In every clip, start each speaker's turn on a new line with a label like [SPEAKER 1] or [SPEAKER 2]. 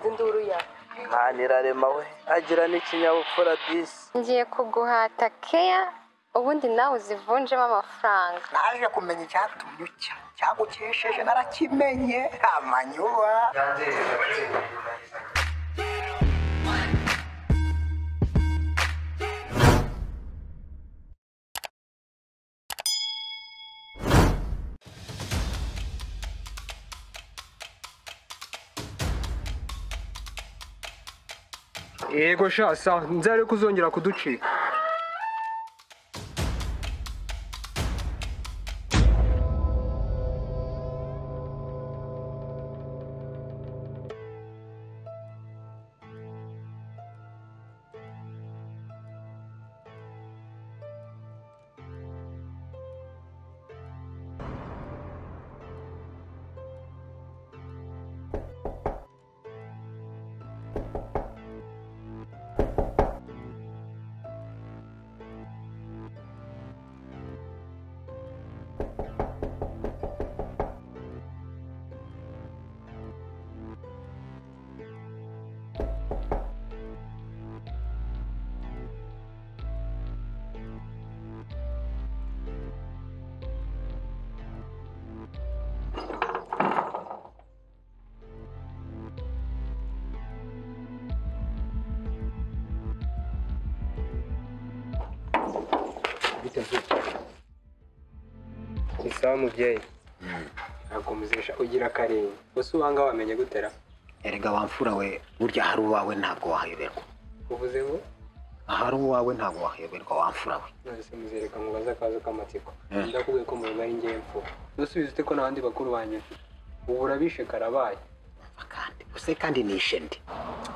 [SPEAKER 1] induru ya
[SPEAKER 2] nkanirarema we agira n'ikinyabupfura disi
[SPEAKER 3] ngiye kuguhata keya ubundi nawe uzivunjemo amafaranga
[SPEAKER 4] naje kumenya icyatumye ucya cyagukesheje narakimenye nta manyuba
[SPEAKER 5] yego shasa nzare ko uzongera kuducika ni sawa mubyeyi ntakomezesha ugira akarenge gusa ubanga wamenye gutera
[SPEAKER 4] erega wamfura we burya ahari uwawe ntabwo wahayoberwa
[SPEAKER 5] uvuze ngo
[SPEAKER 4] ahari uwawe ntabwo wahayoberwa wamfura we
[SPEAKER 5] none se muzereka ngo baze akazi k'amatsiko ndakubwiye ko mubiba ari njyewe mfura dusubize ute ko nta bandi bakuru banjye mfite ubu urabishe karabaye
[SPEAKER 4] kandi use kandi nishe ndi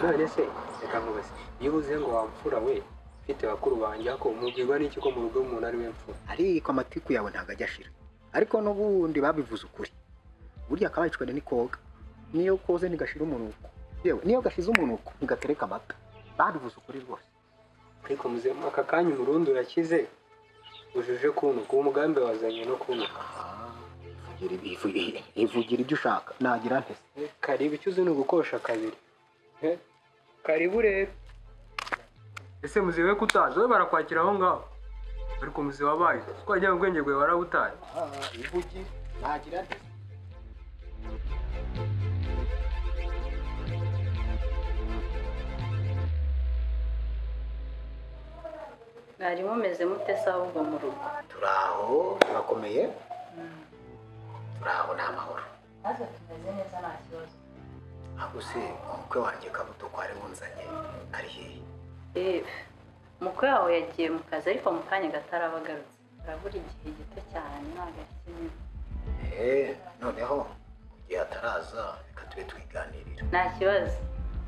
[SPEAKER 5] none se reka nkubaze iyo uvuze ngo wamfura we mfite bakuru banjye ako mubwirwa n'iki ko mu rugo umuntu ari we mfura
[SPEAKER 4] ariko amatiku yawe ntabwo ajya ashira ariko n'ubundi babivuze ukuri burya akabacikana ni koga niyo koze ntigashira umunuko yewe niyo gashize umunuko ntigatereka amata babivuze ukuri rwose
[SPEAKER 5] ariko muzema aka kanya umurundi urakize ujuje kunuka uwo umugambi wazanye no kunuka
[SPEAKER 4] Ivugira ibi- ivu- ivugira ibyo ushaka nagira ntese
[SPEAKER 5] karibu icyo uzi ni ugukosha kabiri Eh, karibu rero ese muzi we kutazi wowe barakwakira aho ngaho ariko muzi wabaye twagira ngo ubwenge bwawe warabutaye
[SPEAKER 4] ivugira nagira ntese
[SPEAKER 1] mwari mumeze mute se ahubwo mu rugo
[SPEAKER 4] turi aho turakomeye turi aho ni amahoro
[SPEAKER 1] maze tumeze neza nta kibazo
[SPEAKER 4] ahubwo se umukwe wanjye kabuto kwari wunzanye ari hehe
[SPEAKER 1] yewe umukwe wawe yagiye mu kazi ariko mu kanya gatarabagarutse arabura igihe gito cyane ntabwo akinini
[SPEAKER 4] Eh, noneho igihe ataraza reka tube twiganirira
[SPEAKER 1] nta kibazo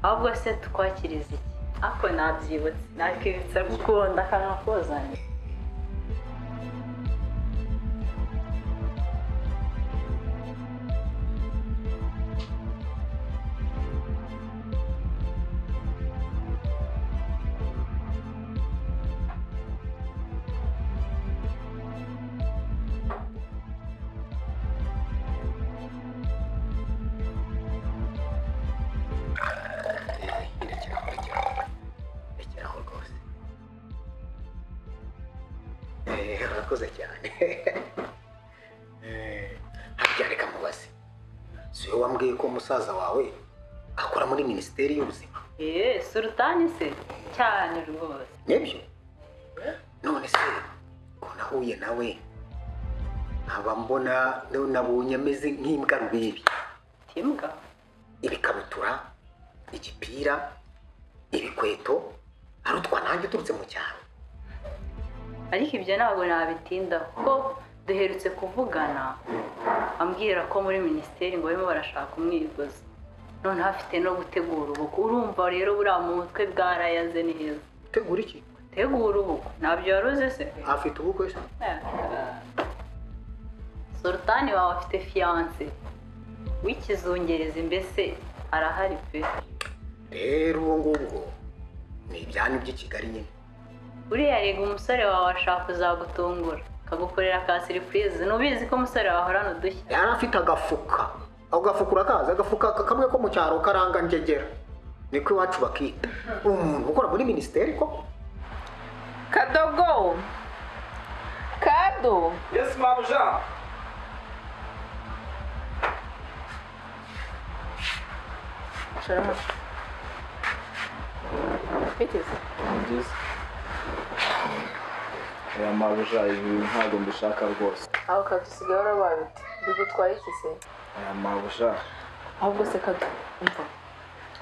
[SPEAKER 1] ahubwo se tukwakiriza iki ako nabyibutse nakibitse gukunda akanwa kozanye
[SPEAKER 4] rekeraho rekeraho rekeraho rwose Eh, urakoze cyane Eh, harya reka mubaze si wowe wambwiye ko musaza wawe akora muri minisiteri y'ubuzima
[SPEAKER 1] yewe surutani se cyane rwose
[SPEAKER 4] nibyo none se ko nahuye nawe nkaba mbona nabonye ameze nk'imbwa rubibi
[SPEAKER 1] timbwa
[SPEAKER 4] ibikabutura igipira ibikweto hari utwanange uturutse mu cyaro
[SPEAKER 1] ariko ibyo ntabwo nabitinda kuko duherutse kuvugana ambwira ko muri minisiteri ngo barimo barashaka umwigozi noneho afite no gutegura ubukwe urumva rero buriya mu mutwe bwarayaze neza
[SPEAKER 4] tegura iki
[SPEAKER 1] tegura ubukwe ntabyo wari uzi se
[SPEAKER 4] afite ubukwe se
[SPEAKER 1] sultani wawe afite fiyanse w'ikizungerezi mbese arahari pe
[SPEAKER 4] rero uwo ngubwo ni ibyanya by'i kigali nyine
[SPEAKER 1] uriya rega umusore wawe ashaka kuzagutungura akagukorera ka siripurize nubizi ko umusore wawe ahorana udushya
[SPEAKER 4] yari afite agafuka ako gafuka urakazi agafuka kamwe ko mu cyaro karanga njegera niko iwacu bakita umuntu ukora muri minisiteri koko
[SPEAKER 6] kadogo kado
[SPEAKER 2] yesi mamu jean
[SPEAKER 6] bigeze
[SPEAKER 2] byiza aya mabuja ibi ntabwo mbishaka rwose
[SPEAKER 6] aho kadusigaye warabaye uti bigutwaye iki se
[SPEAKER 2] aya mabuja
[SPEAKER 6] ahubwo se kado umva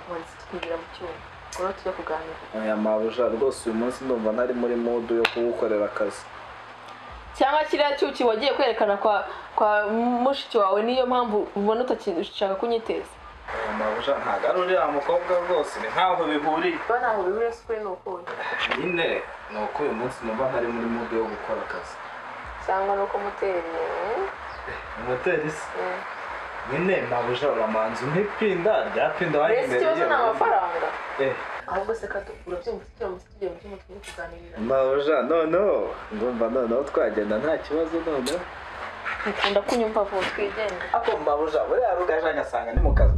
[SPEAKER 6] ubanza tukigira mu cyuma urabona tujya kuganira
[SPEAKER 2] aya mabuja rwose uyu munsi ndumva ntari muri mudu yo kuwukorera akazi
[SPEAKER 6] cyangwa kiriya cyuki wagiye kwerekana kwa kwa mushiki wawe niyo mpamvu ubona utakishaka kunyiteza
[SPEAKER 2] aya mabuja ntabwo ari uriya mukobwa rwose ni nkaho bihuriye
[SPEAKER 6] kuba ntaho bihuriye si ukuri ni ukuri
[SPEAKER 2] nyine ni uko uyu munsi numva ntari muri mudu yo gukora akazi
[SPEAKER 6] cyangwa nuko muteri
[SPEAKER 2] moteri se nyine mabuja uramanza umpe pinda rya pinda
[SPEAKER 6] mbese
[SPEAKER 2] wayimbereye
[SPEAKER 6] ikibazo ni amafaranga
[SPEAKER 2] Eh,
[SPEAKER 6] ahubwo se kato urabyumva turamutse tugiye mu cyumba tujye kuganirira
[SPEAKER 2] mabuja noneho ndumva noneho twagenda nta kibazo noneho
[SPEAKER 6] ukunda kunyumva vuba twigenga
[SPEAKER 2] ako mabuja buriya rugaje agasanga ni mu kazi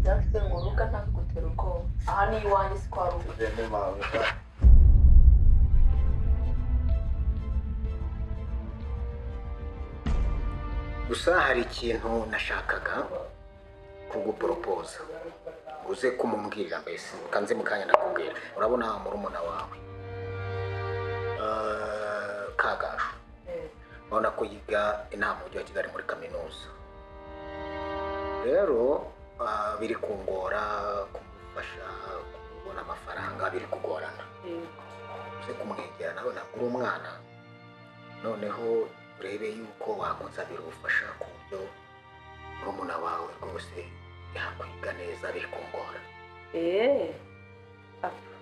[SPEAKER 6] byavuzwe ngo ruga ntakagutera ubwoba aha ni iwanjye si kwa ruga
[SPEAKER 2] Ugende mabuja
[SPEAKER 4] gusa hari ikintu nashakaga kuguporopoza uze kumumbwirira mbese kanze mu kanya nakubwira urabona murumuna wawe Eh, kagasho urabona ko yiga inama mu mujyi wa kigali muri kaminuza rero ah, biri kungora kumufasha kubona amafaranga biri kugorana uze kumwegera nawe ntabwo uri umwana noneho urebe yuko wakunsabira ubufasha ku buryo murumuna wawe rwose yakwiga neza bikungora
[SPEAKER 1] eee apfa.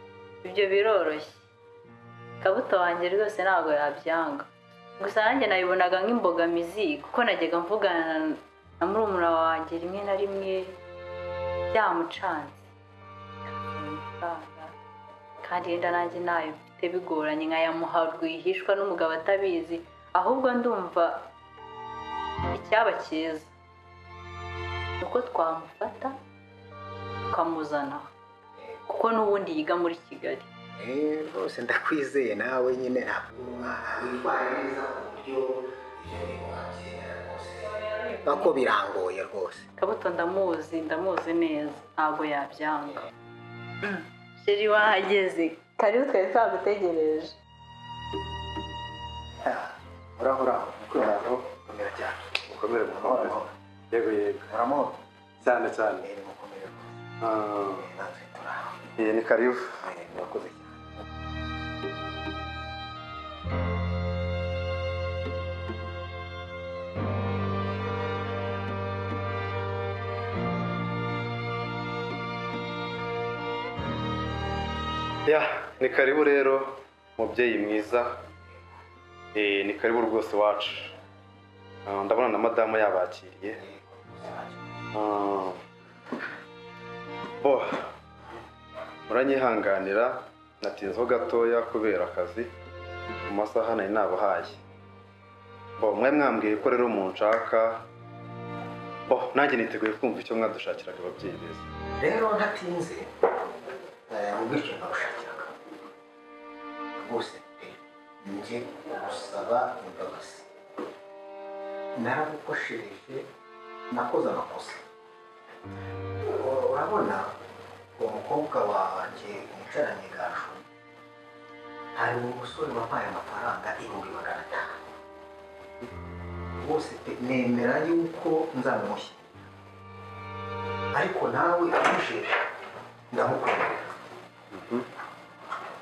[SPEAKER 1] ibyo biroroshye kabuto wanjye rwose ntabwo yabyanga gusa nanjye nabibonaga nk'imbogamizi kuko najyaga mvugana na murumuna wanjye rimwe na rimwe byamucanze amafaranga kandi yenda nanjye nayo mfite bigoranye nkayamuha rwihishwa n'umugabo atabizi ahubwo ndumva icyaba cyiza ni uko twamufata tukamuzana kuko n'ubundi yiga muri kigali
[SPEAKER 4] Eh, rwose ndakwizeye nawe nyine ntabwo witwara neza ku buryo ibyo bintu wabyemera rwose ako birangoye rwose
[SPEAKER 1] kabuto ndamuzi ndamuzi neza ntabwo yabyanga sheri wahageze karibu twari twagutegereje
[SPEAKER 4] uraho uraho uraho komera cyane
[SPEAKER 7] mukomere mu mahoro yego yego
[SPEAKER 4] muramoro
[SPEAKER 7] cyane cyane
[SPEAKER 4] mbere mukomere rwose
[SPEAKER 7] Ah,
[SPEAKER 4] natwe turaho
[SPEAKER 7] iyi ni karibu
[SPEAKER 4] Eh, murakoze cyane
[SPEAKER 7] ya ni karibu rero mubyeyi mwiza Eh, ni karibu rwose iwacu Ah, ndabona na madamu yabakiriye Ah, bo muranyihanganira natinzeho gatoya kubera akazi mu masaha nari nabahaye bo mwe mwambwiye ko rero umuntu nshaka bo nanjye niteguye kumva icyo mwadushakiraga ababyeyi beza
[SPEAKER 4] rero ntatinze ubwishyu nagushakiraga rwose pe njye gusaba imbabazi naragukoshereje nakoze amakosa U- urabona uwo mukobwa wanjye wicaranye gashu hari umusore wampaye amafaranga ibihumbi magana atanu rwose pe nemera yuko nzamumushyira ariko nawe umusheje ndamukunda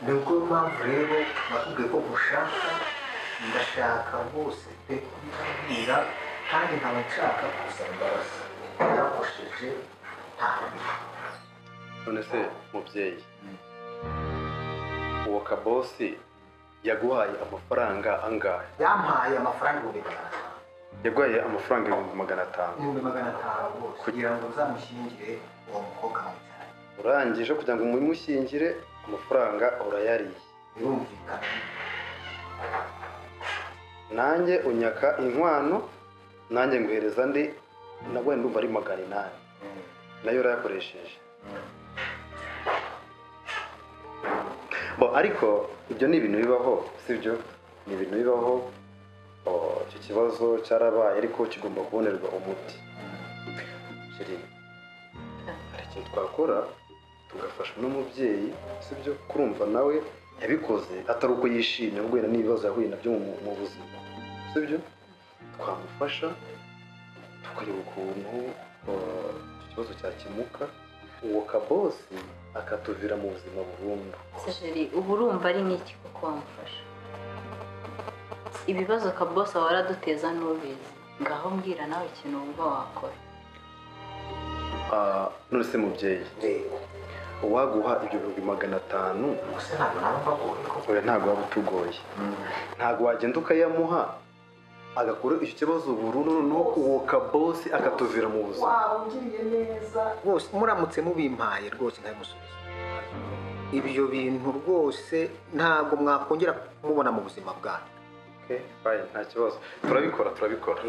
[SPEAKER 4] nibwo mpamvu rero nakubwiye ko gushaka ndashaka rwose pe kubibwira kandi nkaba nshaka gusaba imbabazi narakosheje ntabwo
[SPEAKER 7] none se mubyeyi uwo kabosi yaguhaye amafaranga angahe
[SPEAKER 4] yampaye amafaranga ibihumbi magana atanu
[SPEAKER 7] yaguhaye amafaranga ibihumbi magana atanu
[SPEAKER 4] ibihumbi magana atanu rwose kugira ngo nzamushyingire uwo mukobwa mwicara
[SPEAKER 7] urangije kugira ngo mumushyingire amafaranga urayariye
[SPEAKER 4] birumvikana
[SPEAKER 7] nanjye unyaka inkwano nanjye nguhereza andi nabwo ndumva ari magana inani nayo urayakoresheje bo ariko ibyo ni ibintu bibaho sibyo ni ibintu bibaho Oh, icyo kibazo cyarabaye ariko kigomba kubonerwa umuti Sheri, hari ikintu twakora tugafasha n'umubyeyi sibyo kurumva nawe yabikoze atari uko yishimye guhera n'ibibazo yahuye nabyo mu- mu buzima sibyo twamufasha tukareba ukuntu uh, icyo kibazo cyakemuka uwo kabosi akatuvira mu buzima burundu
[SPEAKER 1] sajeri uba urumva ari nk'iki kuko wamufasha ibibazo kabosa waraduteza n'ubizi ngaho mbwira nawe ikintu wumva wakora
[SPEAKER 7] Ah, none se mubyeyi uwaguha ibihumbi magana atanu oya ntabwo waba utugoye ntabwo wagenda ukayamuha agakura icyo kibazo burundu noneho uwo kabosi akatuvira mu buzima
[SPEAKER 4] rwose muramutse mubimpaye rwose ntabimusubiza ibyo bintu rwose ntabwo mwakongera kumubona mu buzima bwanyu
[SPEAKER 7] Okay, fine, nta kibazo turabikora turabikora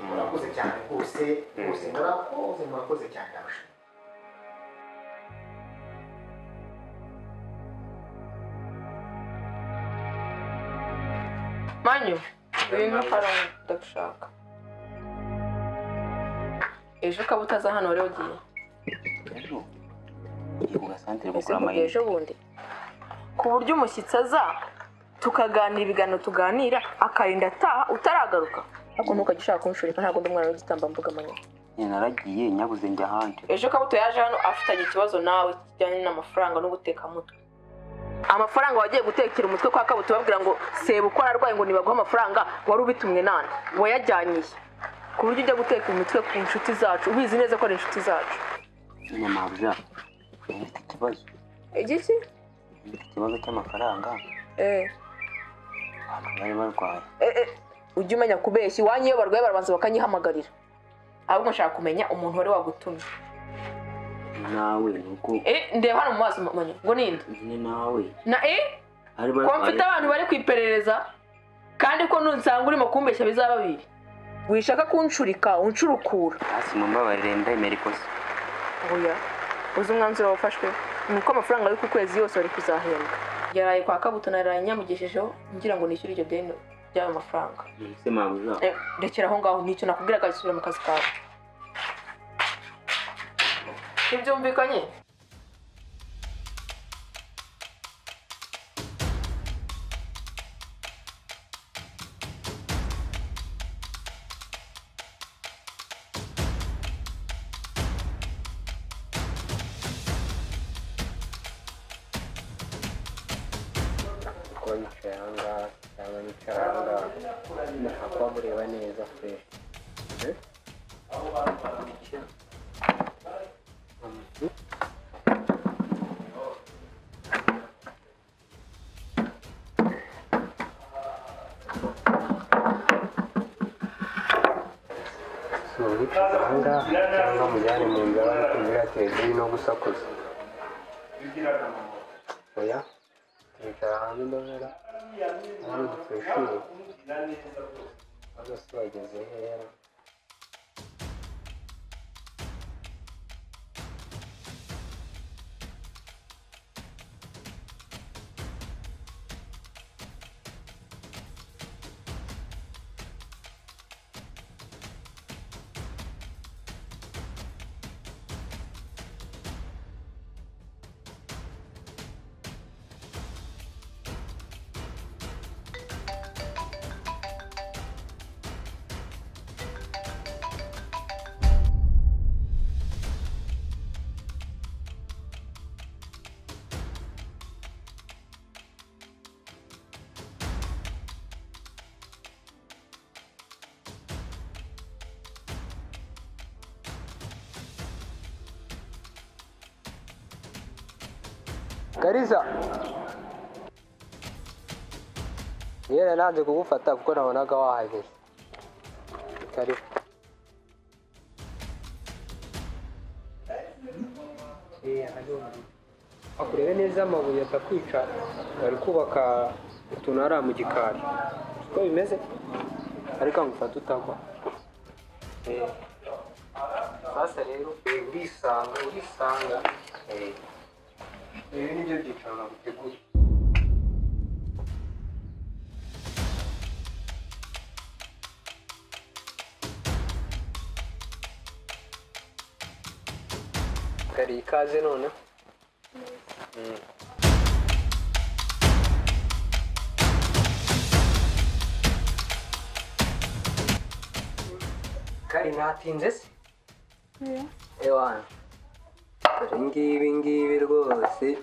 [SPEAKER 4] murakoze cyane rwose
[SPEAKER 7] rwose
[SPEAKER 4] murakoze murakoze cyane ndabashimira
[SPEAKER 6] manyu ibintu faranga ndagushaka ejo ukaba utaza hano wari ugiye
[SPEAKER 8] ku gasantere kugura
[SPEAKER 6] Ese
[SPEAKER 8] amayinite
[SPEAKER 6] ejo bundi ku buryo umushyitsi aza tukaganira ibiganiro tuganira akarinda ataha utaragaruka ahubwo ntukajya ushaka kumushurika ntabwo ndi umwana w'igitambambuga manyu
[SPEAKER 8] nyine naragiye nyabuze njya ahandi
[SPEAKER 6] ejo kabuto yaje hano afitanye ikibazo nawe kijyanye n'amafaranga no guteka mutwe amafaranga wagiye gutekera umutwe kwa kabuto babwira ngo seba uko ararwaye ngo nibaguhe amafaranga wari ubitumwe nani wayajyaniye ku buryo ujya guteka umutwe ku nshuti zacu ubizi neza ko ari inshuti zacu
[SPEAKER 8] nyine mabuja mfite ikibazo
[SPEAKER 6] igiki
[SPEAKER 8] mfite ikibazo cy'amafaranga
[SPEAKER 6] eee
[SPEAKER 8] abantu bari barwaye
[SPEAKER 6] Eh, eh, ujye umenya kubeshya iwanyu iyo barwaye barabanza bakanyihamagarira ahubwo nshaka kumenya umuntu wari wagutumye
[SPEAKER 8] nawe nuko
[SPEAKER 6] Eh, ndeba hano mu maso manya ngo ninde
[SPEAKER 8] nyine nawe
[SPEAKER 6] na eh
[SPEAKER 8] bari
[SPEAKER 6] ko mfite abantu bari ku iperereza kandi ko nusanga urimo kumbeshya bizaba bibiri wishaka kunshurika unshurukura
[SPEAKER 8] hasi mu mbabarire ndemera ikosa
[SPEAKER 6] oya uzi umwanzuro wafashwe ni uko amafaranga yo ku kwezi yose wari kuzahembwa yaraye kwa kabuto naraye nyamugeshejeho ngira ngo nishyure ibyo deni by'ayo mafaranga
[SPEAKER 8] se mabuja
[SPEAKER 6] Eh, rekera aho ngaho nicyo nakubwira gasubira mu kazi kawe ntibyumvikanye
[SPEAKER 8] kuko yicaye ahangaha cyangwa yicaye ahangaha ntabwo waba ureba neza pe
[SPEAKER 5] mwicaza ahangaha cyangwa mujyane mu nzira bari kumvira televiziyo no gusakuza oya twicara hanze ndabona ntabwo twishimye bose bageze hera kariza yera nanze kugufata kuko nabonaga wahageze karibu akurebe neza amabuye atakwica bari kubaka utuntu hariya mu gikari uko bimeze ariko ngufata utagwa Eh, sasa rero eh, urisanga urisanga Eh, ibi ni byo byicaro naguteguye uri ikaze noneho kari ntatinze se ewana dore ngibi ngibi rwose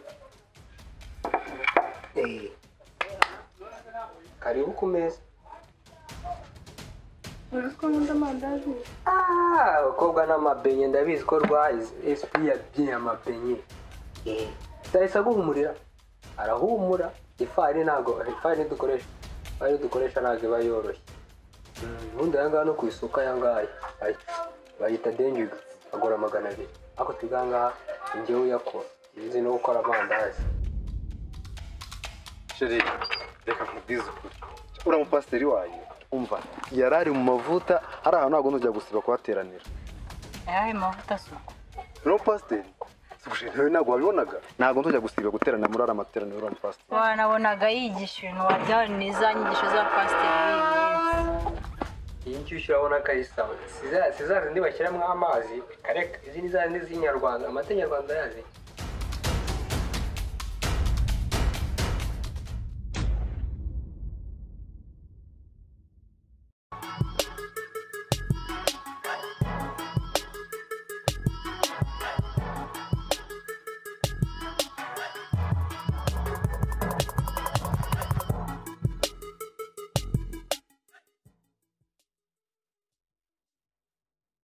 [SPEAKER 5] Eh. karibu ku meza Ah, abakobwa n'amabenye ndabizi ko rwahize SP yabyinye amabenye utahise aguhumurira arahumura ifarini ntabwo ifarini dukoresha ifarini dukoresha ntabwo iba yoroshye Mm, ubundi aya ngaya no ku isoko aya ngaya ay- bayita denjiga agura magana abiri ariko twiga aha ngaha ni njyewe uyakora nzi no gukora amandazi
[SPEAKER 7] sheri reka nkubwize ukuri uriya mupasiteri wanyu umva yari ari mu mavuta hari ahantu ntabwo nujya gusiba kuhateranira
[SPEAKER 1] ayahe mavuta asuku
[SPEAKER 7] uriya mupasiteri si gushira nawe ntabwo wabibonaga ntabwo nzajya gusiba guterana muri ariya materaniro uriya mupasiteri
[SPEAKER 1] wanabonaga yigisha ibintu wabyara ni za nyigisho za pasiteri
[SPEAKER 5] iyi nshyushyu urabona ko ari sawa si za zindi bashyiramo amazi kareka izi ni za zindi z'inyarwanda amata nyarwanda yazi